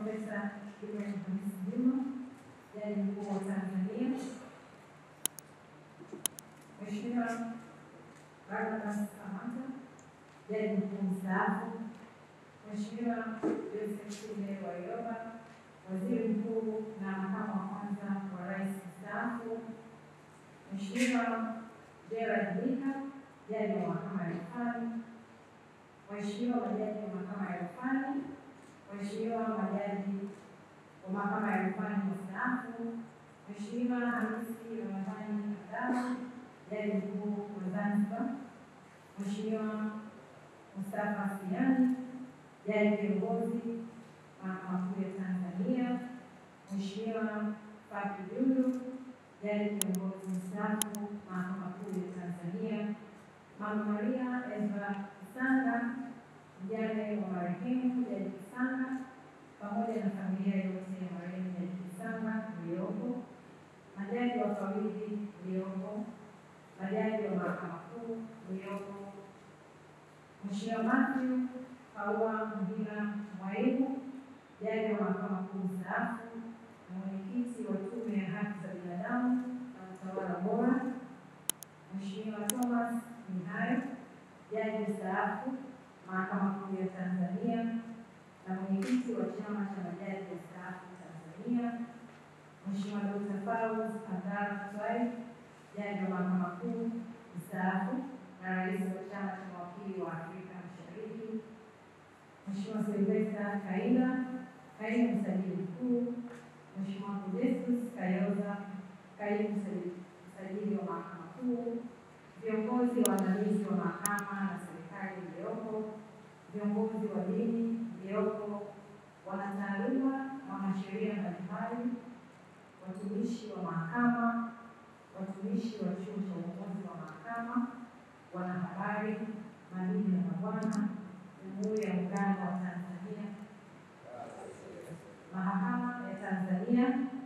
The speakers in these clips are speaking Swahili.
Profesa Ibrahim Hamisi Juma, Jaji Mkuu wa Tanzania, Mheshimiwa Barnabas Samata, Jaji Mkuu mstaafu, Mheshimiwa Joseph Sinde Warioba, Waziri Mkuu na Makamu wa Kwanza wa Rais mstaafu, Mheshimiwa Gerald Mika, Jaji wa Mahakama ya Rufani, Waheshimiwa majaji wa Mahakama ya Rufani, Waheshimiwa majaji wa Mahakama ya Rufani mstaafu, Mheshimiwa Hamisi Ramadhani Abdalla, Jaji Mkuu wa Zanzibar, Mheshimiwa Mustafa Siani, Jaji Kiongozi Mahakama Kuu ya Tanzania, Mheshimiwa Faki Julu, Jaji Kiongozi mstaafu Mahakama Kuu ya Tanzania, Mama Maria Ezra Kisanga, mjane wa marehemu Jaji Kisanga, pamoja na familia yote ya marehemu Jaji Kisanga mliopo, majaji wafawidhi mliopo, majaji wa Mahakama Kuu mliopo, Mheshimiwa Matthew Kaua Mhira Mwaibu, jaji wa Mahakama Kuu mstaafu na mwenyekiti wa Tume ya Haki za Binadamu na Utawala Bora, Mheshimiwa Thomas Mihayo, jaji mstaafu Mahakama Kuu ya Tanzania na mwenyekiti wa Chama cha Majaji Wastaafu Tanzania, Mheshimiwa Dr. Fauz Abdalla Swai, jaji wa Mahakama Kuu mstaafu na rais wa Chama cha Mawakili wa Afrika Mashariki, Mheshimiwa Silvesta Kaila, kaimu msajili mkuu, Mheshimiwa Modestus Kayoza, kaimu msajili msajili wa Mahakama Kuu, viongozi waandamizi wa mahakama na serikali mliopo, viongozi wa dini mliopo, wanataaluma na wanasheria mbalimbali, watumishi wa mahakama, watumishi wa chuo cha uongozi wa mahakama, wanahabari, mabibi na mabwana, Jamhuri ya Muungano wa Tanzania, Mahakama ya Tanzania.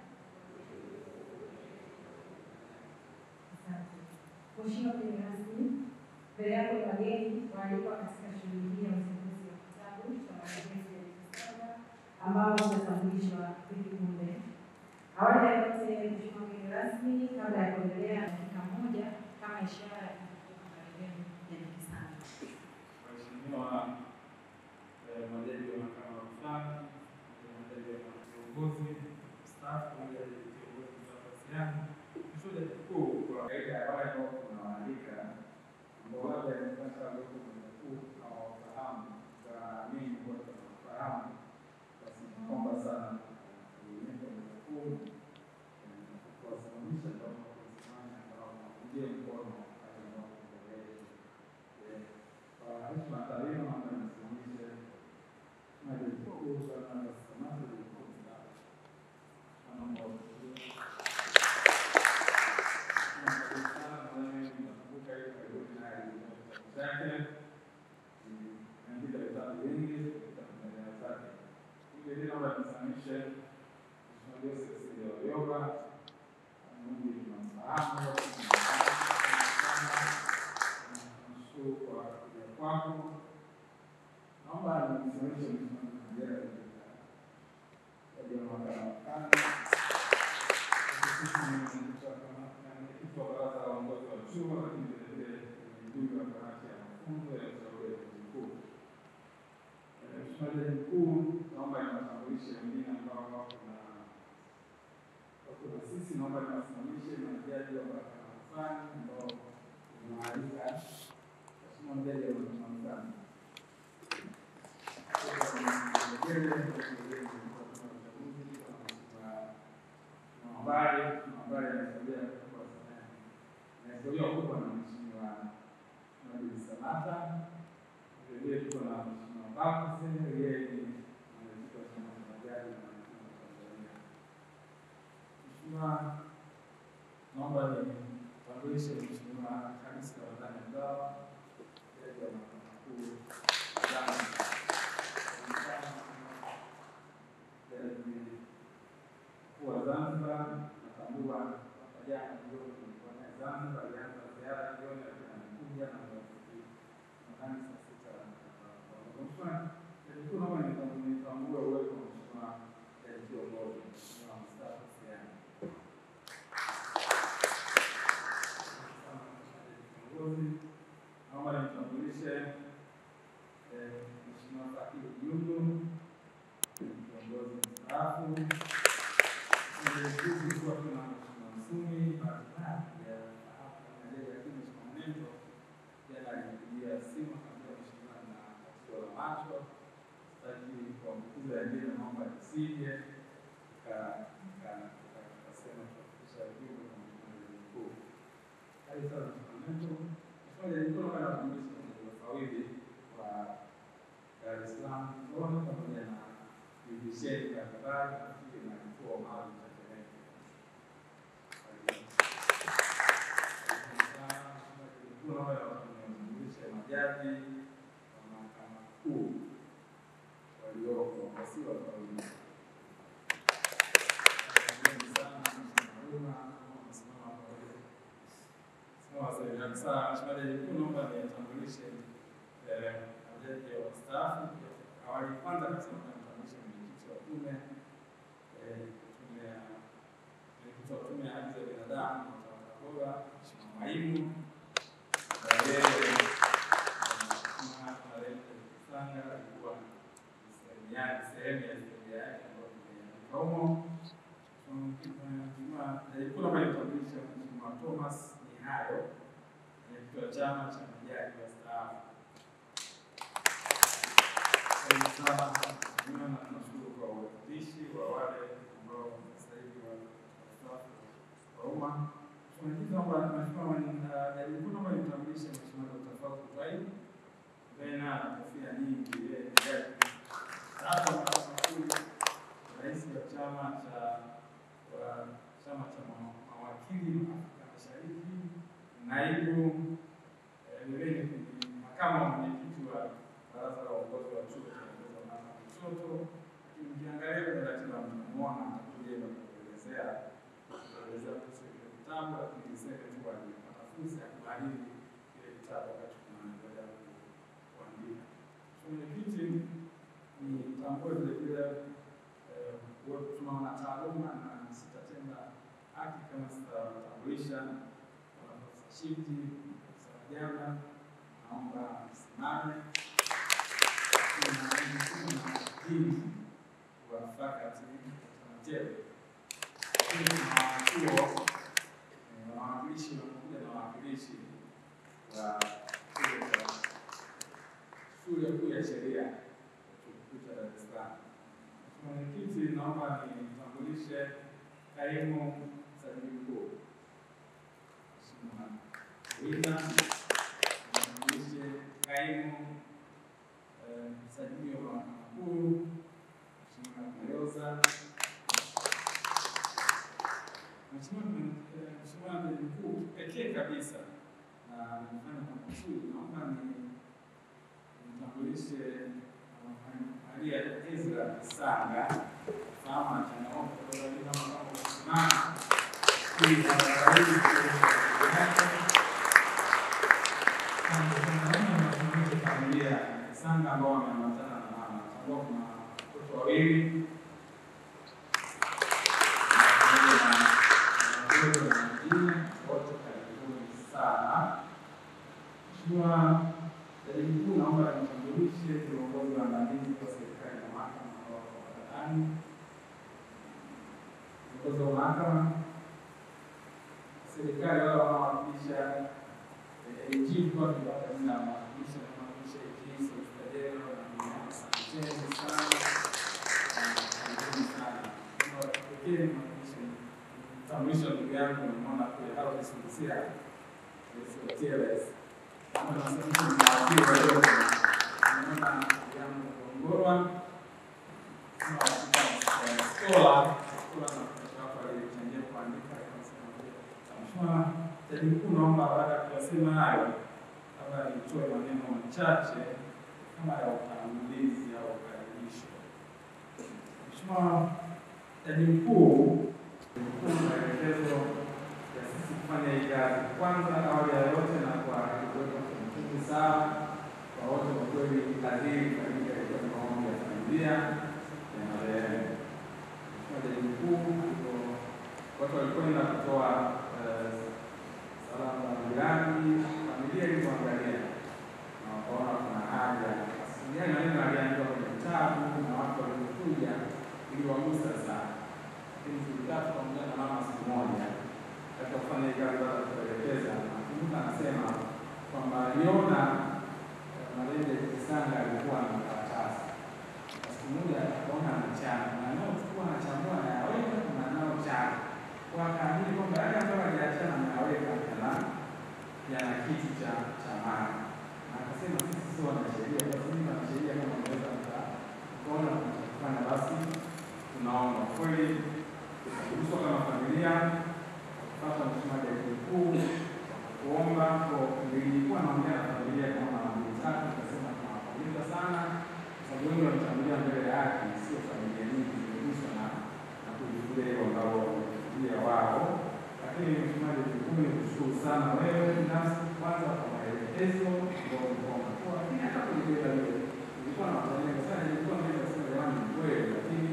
Asante. Mheshimiwa mgeni rasmi, mbele yako ni wageni waalikwa katika shughuli hii ya uzinduzi wa kitabu cha maelezo ya Kisanga ambao utatambulishwa hivi punde. Awali ya yote, Mheshimiwa mgeni rasmi, kabla ya kuendelea, dakika moja kama ishara ya kukumbuka marehemu Jaji Kisanga. Waheshimiwa eh, majaji wa mahakama ya rufani, majaji wa viongozi mstaafu, majaji kiongozi mstaafu mshauri mkuu, kwa kawaida ya wale ambao tunawaalika ambao labda inapasa weko mkuu hawafahamu kwa mimi kwa tunafahamu, basi naomba sana kuonyesha mkuu kuwasimamisha ndio kusimama ambao kuungia mkono pale ambapo mbele kwa heshima na taadhima naomba nisimamishe maji mkuu sana na samaki mkuu mstaafu. Naomba utulie. Naomba nimsimamishe msimamizi wa mahakama mwenyekiti wa baraza la uongozi wa chuo, lakini vilevile ni mjumbe wa kamati ya mafunzo ya ushauri wa jaji mkuu. Mheshimiwa Jaji Mkuu, naomba niwatambulishe wengine ambao wako na wako na sisi. Naomba niwasimamishe majaji wa mahakama ya rufani ambao tunawaalika. Mheshimiwa Jaji wa mahakama ya rufani habari habari ya historia kubwa sana na historia kubwa na mheshimiwa Nabii Samata. Vilevile tuko na mheshimiwa Bakuse, yeye ni mwenyekiti wa chama cha majaji na mahakama Tanzania. Mheshimiwa, naomba nitambulishe mheshimiwa Hamisi Ramadhani Abdalla, jaji wa mahakama kuu Zanzibar. Jaji mkuu wa Zanzibar natambua hapa jana jioni tulikuwa naye Zanzibar, alianza ziara jioni, lakini amekuja na marafiki nadhani saa sita. Mheshimiwa Jaji Mkuu, naomba nitambue uwepo wa Mheshimiwa Juzi kuwa tuna Mheshimiwa Msumi, bahati mbaya hajafahamu kama yeye, lakini Mheshimiwa Mnendo jana alinipigia simu akaniambia mheshimiwa na tatizo la macho, sitaki kuambukiza wengine, naomba nisije. Nika- nika- nika- Nikasema tutafikisha ujumbe kwa Mheshimiwa Waziri Mkuu. Karibu sana Mheshimiwa Mnendo. Mheshimiwa Waziri Mkuu, naomba nakujulisha kwenye ufawidhi wa Dar es Salaam Kigoma pamoja na divisheni mbalimbali nafikiri na kituo maalum cha Temeke. Nawatambulisha majaji wa mahakama kuu walioko wasiwa wawili. Asanteni sana Mheshimiwa Haruna, kama umesimama hapo wewe. Sawa, asante sana. Mheshimiwa Jaji Mkuu, naomba nitambulishe eh, majaji wastaafu. Awali kwanza kabisa naomba nitambulishe mwenyekiti wa tume eh, tume ya mwenyekiti wa tume ya haki za binadamu na utawala bora, Mheshimiwa Mwaimu na yeye Mheshimiwa Marembe Kisanga alikuwa ni sehemu yake sehemu ya historia yake ambayo tumeandika humo. Mheshimiwa Jaji Mkuu, naomba nitambulishe Mheshimiwa Thomas Mihayo mwenyekiti wa chama cha majaji wastaafu. Karibu sana Mheshimiwa, na tunashukuru kwa uwakilishi wa wale ambao sasa hivi wastaafu wa umma. Mwenyekiti, naomba Mheshimiwa Jaji Mkuu, naomba nimtambulishe Mheshimiwa Dr. Fauzi Twaib ambaye naye ana kofia nyingi, yeye ni jaji mstaafu wa mahakama kuu, rais wa chama cha wa chama cha ma- mawakili Afrika Mashariki, naibu eh, vilevile ni makamu wa mwenyekiti wa baraza la uongozi wa chuo cha uongozi wa mahakama Lushoto. Lakini Ukiangalia kwenye ratiba mtamwona atakuja hapa kuelezea kuelezea kuhusu kile kitabu, lakini niseme tu alipata fursa ya kuhariri kile kitabu wakati tunaendelea ku- kuandika. Mwenyekiti ni tambue vile vile eh, wote tunaona taaluma na sitatenda haki kama sitawatambulisha wanaprofesa Shiti, profesa Majanga, naomba msimame. Kuna dini wa fakati Tanatele, lakini kuna wachuo eh, wawakilishi wanakuja na wawakilishi wa chuo cha shule kuu ya sheria chuo kikuu cha Dar es Salaam. Mwenyekiti, naomba nitambulishe kaimu msajili mkuu Mheshimiwa Wina, nitambulishe kaimu eh, msajili wa mahakama kuu Mheshimiwa Mayoza, Mheshimiwa eh, Mheshimiwa Jaji Mkuu, pekee kabisa na nimefanya kwa makusudi, naomba ni nimtambulishe uh, Maria Ezra Kisanga fahamu na changamoto kwa sababu kama kama kusimama ili kuangalia familia Kisanga ambao wameambatana na mama ambao kuna watoto wawili pamoja na watoto wengine wote karibuni sana. Mheshimiwa Jaji Mkuu, naomba nimtambulishe viongozi waandamizi wa serikali na mahakama ambao wako barabarani. Viongozi wa mahakama, serikali wale wanaowakilisha AG, kwa kupata jina la mawakilisha wanaowakilisha AG, Solicitor General na wengine. Asanteni sana na karibuni sana. Kwa pekee nimwakilishe mtambulisho wa ndugu yangu, nimeona kule Harold Subusia, Gutierrez kama nasema ni mawakili wa yote. Naona ndugu yangu Gongorwa kama skola skola na mtoto wako aliyechangia kuandika akasema Mheshimiwa Jaji Mkuu, naomba baada ya kuyasema hayo, labda nitoe maneno machache kama ya utangulizi au ukaribisho. Mheshimiwa Jaji Mkuu, mkuu maelekezo ya sisi kufanya hii kazi. Kwanza, awali ya yote, na kwa kuweka kumbukumbu sawa kwa wote, kwa kweli kazi hii ilifanyika ilikuwa ni maombi ya familia ya marehemu. Mheshimiwa Jaji Mkuu, ndipo watu walikwenda kutoa eh, salamu za rambirambi, familia ilivyoangalia na wakaona kuna haja asilimia maneno aliandikwa kwenye vitabu na watu walivyokuja iliwagusa sana tatu pamoja na mama siku moja katika kufanya hii kazi baada ya kuelekeza. Nakumbuka anasema kwamba aliona eh, marende Kisanga alikuwa na karatasi Na siku moja akaona anachana na anaochukua anachambua anayaweka na anaochana kwa akaamini kwamba yale ambayo aliachana anayaweka yana yana kitu cha cha maana na akasema sisi sio wanasheria, basi mimi wanasheria kama mnaweza mkaona kufanya basi tunaomba kweli tukaguswa kama familia kupata mheshimiwa jaji mkuu kuomba kwa nilikuwa naongea na familia kama mara mbili tatu, nikasema tunawapongeza sana kwa sababu wengi wametangulia mbele ya haki, sio familia nyingi zimeguswa na na kujifunza hilo ambao wamefikiria wao. Lakini mheshimiwa jaji mkuu, nikushukuru sana wewe binafsi kwanza kwa maelekezo ambao ulikuwa unatoa, lakini hata kulibeba lile nilikuwa na watania sana, nilikuwa naweza kusema jamani, ni kweli, lakini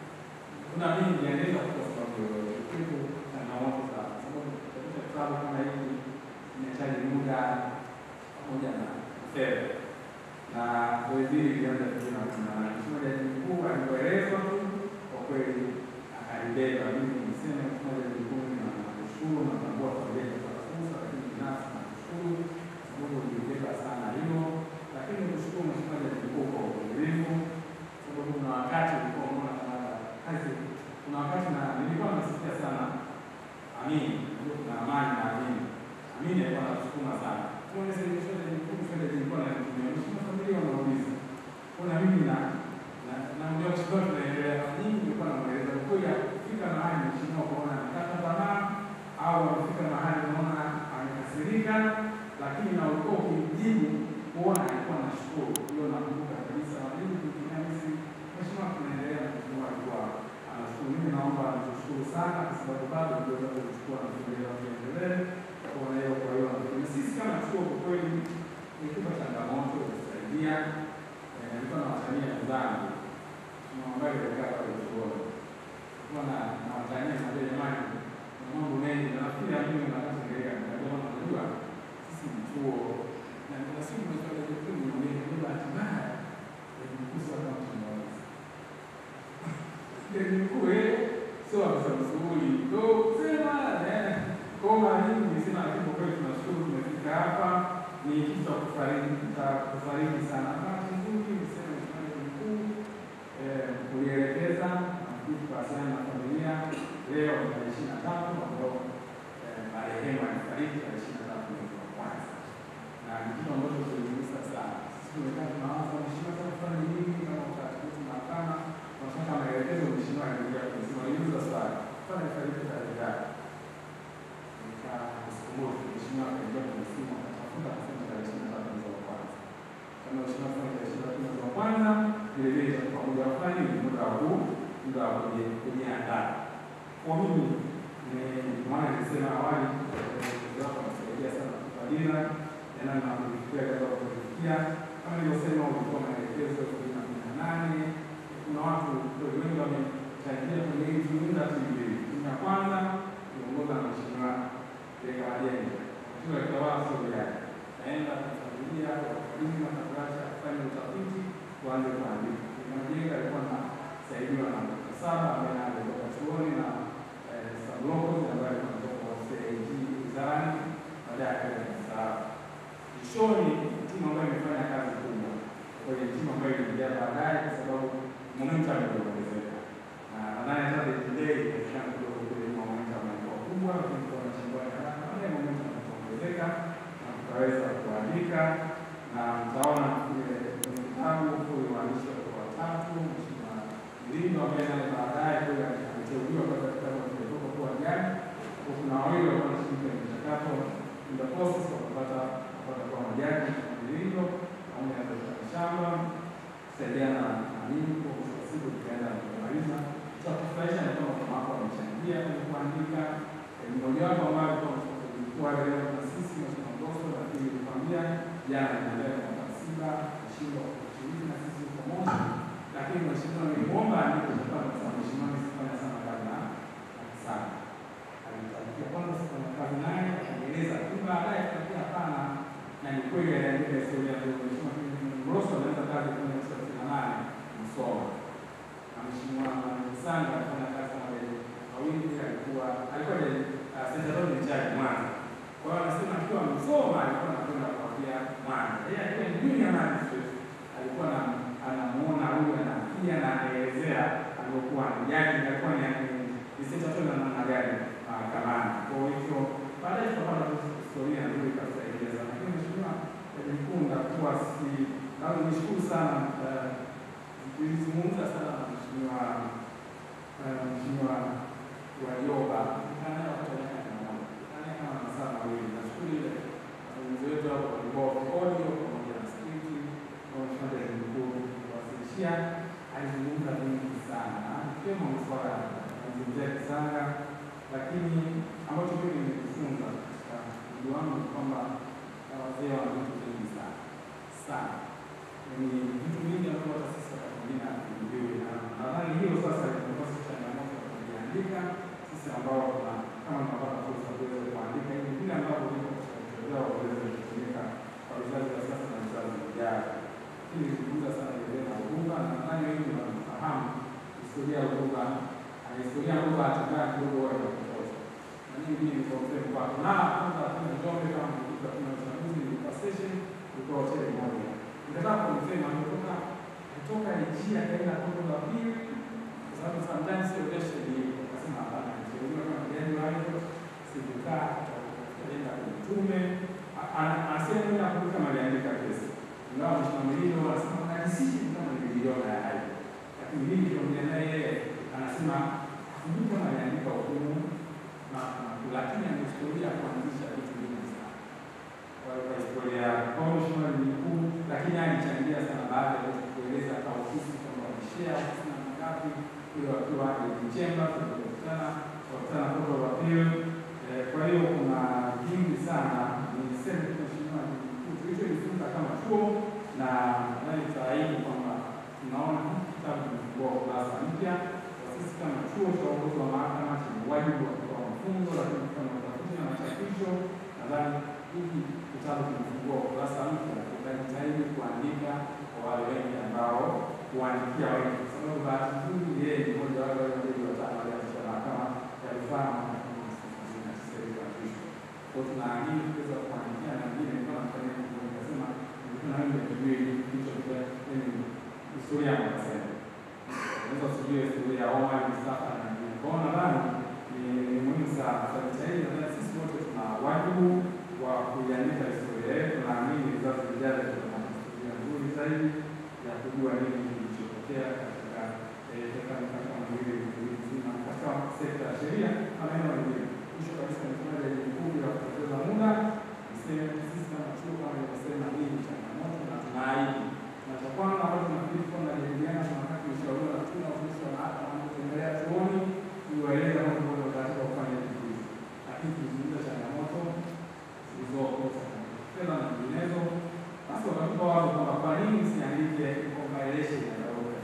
kuna mingi yanaweza kwa sababu yoyote kitu changamoto za kwa sababu katika kitabu kama hiki inahitaji muda pamoja na fedha na zoezi hili lilianza vizuri na kuna mheshimiwa jaji mkuu alivyoelezwa tu kwa kweli akalibeba. Mimi niseme mheshimiwa jaji mkuu, nakushukuru na tambua familia kwa fursa, lakini binafsi nakushukuru kwa sababu ulibeba sana hilo, lakini nikushukuru mheshimiwa jaji mkuu kwa uvumilivu, sababu kuna wakati ulikuwa unaona kama kazi, kuna wakati na nilikuwa nasikia sana Amini, ndio kuna amani na amini. Amini alikuwa anasukuma sana. Kwa hiyo sasa shule ni mkuu shule zilikuwa na kutumia. Mheshimiwa familia wanauliza. Kuna mimi na na na ndio kwa tunaendelea. Nyinyi nilikuwa namueleza kweli kufika mahali mheshimiwa kuona anakata tamaa au amefika mahali unaona amekasirika lakini na ulikuwa ukimjibu kuona alikuwa anashukuru. Hiyo nakumbuka kabisa. Mimi tukitumia mimi mheshimiwa tunaendelea na mheshimiwa alikuwa anashukuru. Mimi naomba nikushukuru sana kwa sababu bado tuweza kuchukua na kuendelea kuendelea kwa hiyo kwa hiyo na sisi kama chuo kwa kweli ilikuwa changamoto kusaidia. Nilikuwa na watania wenzangu tunaomba kuelekea pale chuoni, kwa na na watania na jamani, na mambo mengi na nafikiri ya mimi na wakati ngeleka ndio najua sisi ni chuo na kuna siku tunataka kujifunza ni nini bahati mbaya ni mkuso kama tunaweza ndio mkuu eh sio afisa msuli ndo sema eh kwa mara nyingi nisema lakini kwa kweli tunashukuru tumefika hapa ni kitu cha kufariki cha kufariki sana bahati nzuri niseme mfano mkuu eh kulielekeza na kitu kuhusiana na familia leo ni tarehe ishirini na tatu ambao eh, marehemu alifariki tarehe ishirini na tatu mwezi wa kwanza na ni kitu ambacho kiligusa sana sisi tumekaa tunawaza mheshimiwa sasa kufanya nini kama utaratibu tunapana tunataka maelekezo mheshimiwa aliingia kusema niuliza swali fanya fariki tarehe gani nikasukumua mheshimiwa akaingia kwenye simu akatafuta akasema tarehe ishirini na tatu mwezi wa kwanza kama mheshimiwa fanya tarehe ishirini na tatu mwezi wa kwanza vile vile itakuwa muda wa fani ni muda wa huu muda wa kujiandaa kwa mimi ni maana nilisema awali wako wanasaidia sana kutupa dira ya namna ya kufikia katika kufikia kama nilivyosema ulikuwa maelekezo elfu mbili na kumi na nane kuna watu wengi wamechangia kwenye hii timu tatu mbili. Timu ya kwanza kuongoza na mheshimiwa Leka Majengo, mheshimiwa Kitawala sio yake, naenda kufuatilia wakulima na kuacha kufanya utafiti, kuanze kuandika. Majengo alikuwa anasaidiwa na Dr. Saba ambaye alitoka chuoni na Sabloko ambaye alikuwa anatoka kwa CAG wizarani, baadaye akaenda kustaafu. Mwishoni timu ambayo imefanya kazi kubwa kwenye timu ambayo ilijaa baadaye kwa sababu momentum iliongezeka na nadhani hata the delay inawezekana kidogo kule momentum ilikuwa kubwa, lakini kwa machimbo ya haraka baadaye momentum iliongezeka na tukaweza kuandika na mtaona kule kwenye kitabu kule waandishi walikuwa watatu, mheshimiwa Mlindo ambaye naye baadaye kule aliteuliwa kwa kitabu kimetoka kuwa gani, kwa kuna wawili walikuwa wanashiriki kwenye mchakato in the process wa kupata kupata kwa majaji Mlindo pamoja na Dr. Shamba kusaidiana na mimi kwa mwisho wa siku tukaenda na kumaliza. Cha kufurahisha ni kwamba kama hapo wamechangia kwenye kuandika mmojawapo ambayo tulikuwa leo na sisi Mheshimiwa Ngoso, lakini nilikwambia jana inaendelea kwa msiba mshindo wa kushiriki na sisi kwa moja, lakini mheshimiwa nilimwomba andike kwa sababu mheshimiwa nisifanya sana kazi na sana alitakia kwanza sifanya kazi naye akaeleza, lakini baadaye tukakia hapana, na ni kweli aliandika historia ya mheshimiwa Mroso anaweza kazi kwenye thelathini na nane Msoma na mheshimiwa Sanga alifanya kazi kama wawili zao ni chai Mwanza. Kwa hiyo anasema akiwa msoma alikuwa anakwenda kuambia Mwanza. Yeye alikuwa ni junior magistrate. Alikuwa na anamuona huyu anakia na anaelezea alikuwa ni jaji alikuwa ni nisita tu na namna gani mahakamani. Kwa hiyo baadaye tutapata historia nzuri kabisa ieleza. Lakini mheshimiwa Jaji Mkuu ndakuwa si au nishukuru sana tulizungumza sana na mheshimiwa mheshimiwa Warioba kama masaa mawili. Nashukuru ile mazungumzo yetu hapo walikuwa audio pamoja na skripti kwa mheshimiwa Jaji Mkuu kuwasilishia, alizungumza mengi sana ikiwemo masuala ya mazungumzia kisanga, lakini ambacho mimi nimejifunza katika mji wangu ni kwamba wazee wana vitu vingi sana sana, ni vitu vingi ambavyo hata sisi wakati mwingine hatujui, na nadhani hiyo sasa imekuwa si changamoto ya kujiandika sisi ambao tuna kama tunapata fursa tuweze kuandika ili vile ambavyo viko katika vichwa vyao viweze kutumika kwa vizazi vya sasa na vizazi vijavyo. Hii nilizungumza sana ile na Uruba, na nadhani wengi wanafahamu historia ya Uruba na historia ya Uruba hatimaye kidogo wao inapotosha. Na mimi mimi niko mfano kwa na kwanza kuna Njombe kama mlikuwa kuna uchaguzi nilikuwa station ilikuwa hoteli moja. Nikataka kumsema nimetoka kutoka Nigeria kaenda Kongo la pili kwa sababu sometimes sio kesho ni akasema hapana niteuliwa kama mgeni wa hiyo sikukaa kaenda kumtume anasema mimi nakumbuka maliandika kesi ingawa mshtamilio anasema najisishi kama niliona ya hayo lakini mimi niliongea naye yeye anasema hakumbuka kama aliandika hukumu na lakini amechukulia kuanzisha vitu vingi sana kwa hiyo historia kwa mheshimiwa ni mkuu lakini alichangia sana baada ya kueleza hata ofisi kwamba wameshare ofisi na ngapi ile wakiwa Chemba tulikutana wakutana koto wa pili. Kwa hiyo kuna vingi sana, niseme tu mheshimiwa mkuu, tulichojifunza kama chuo na nadhani tutaahidi kwamba tunaona kitabu kimefungua ukurasa mpya kwa sisi kama chuo cha uongozi wa mahakama chenye wajibu wa kutoa mafunzo, lakini kufanya utafiti na machapisho. Nadhani hiki kitabu kimefungua ukurasa mpya, tutajitahidi kuandika kwa wale wengi ambao kuandikia wengi, kwa sababu bahati nzuri yeye ni mmoja wale wale wengi watano walianzisha mahakama ya rufaa mwaka elfu mbili na tisa iliyoanzishwa. Kwa hiyo tunaahidi kuweza kuandikia na wengine kama mfanya hivyo, nikasema nilikuwa na wengi tujue hicho kwa yani historia ya makasema unaweza usijue historia ya Omar Mustafa na wengine. Kwa hiyo nadhani ni muhimu sana tutajitahidi, nadhani sisi wote tuna wajibu wa kuiandika historia yetu. Naamini vizazi vijavyo tuna historia nzuri zaidi ya kujua nini kilichotokea katika miaka miwili mzima katika sekta ya sheria na maeneo mengine. Mwisho kabisa, nisema Jaji Mkuu ya kupoteza muda, niseme sisi kama chuo kama nilivyosema, hii ni changamoto na tunaahidi, na cha kwanza ambacho tunafikiri kuwa tunajadiliana na wakati ushauriwa na tuna ofisi wa mahakama wanapotembelea chuoni, kuwaeleza mambo ambayo wanataka kufanya vitu hivi, lakini kuzungumza changamoto zilizopo fedha na nyinginezo basi wakatupa wazo kwamba kwa nini siandike compilation ya Daudi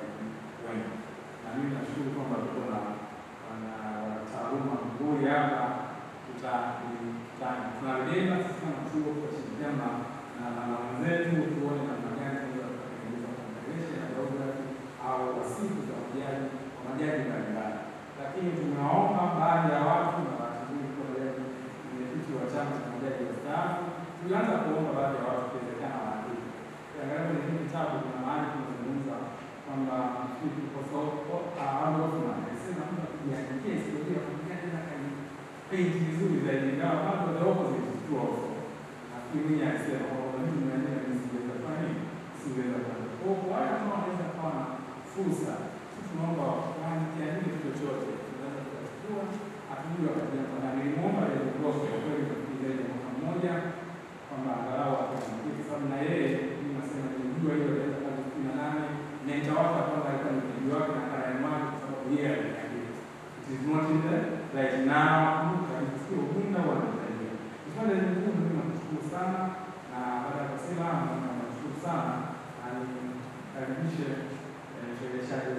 wengi, na mimi nashukuru kwamba tuko na wanataaluma nzuri hapa, tunalibeba sisi kama chuo tutashirikiana na wenzetu tuone namna gani tunaweza kutengeneza compilation ya Daudi au wasifu za majaji wa majaji mbalimbali, lakini tumewaomba baadhi ya watu na bahati nzuri kwa mwenyekiti wa chama cha majaji wastaafu tulianza kuomba baadhi ya watu kuwezekana waandike. Ukiangalia kwenye hii kitabu kuna mahali tunazungumza kwamba alisema mtu akijiandikia historia kupigana na kani peji vizuri zaidi, ingawa bado the opposite is true also. Nafikiri mimi alisema kwamba mimi nimeandika mimi siweza kufanya nini, siweza kufanya. Kwa hiyo wale ambao wanaweza kuwa na fursa, sisi tunaomba wakiandike chochote, tunaweza tukachukua hatujui wakati na nilimwomba ile blog ya kweli zaidi ya mwaka mmoja kwamba angalau ataandike, kwa sababu na yeye mimi nasema nilijua hiyo ile kazi kumi na nane na itawaka kwamba alikuwa ni mpigo wake na karani wake, kwa sababu yeye aliandika. It is not in the right now, sio bunda wala mtajia. Kipande cha Mungu mimi nakushukuru sana, na baada ya kusema nakushukuru sana, na nikaribishe mshereheshaji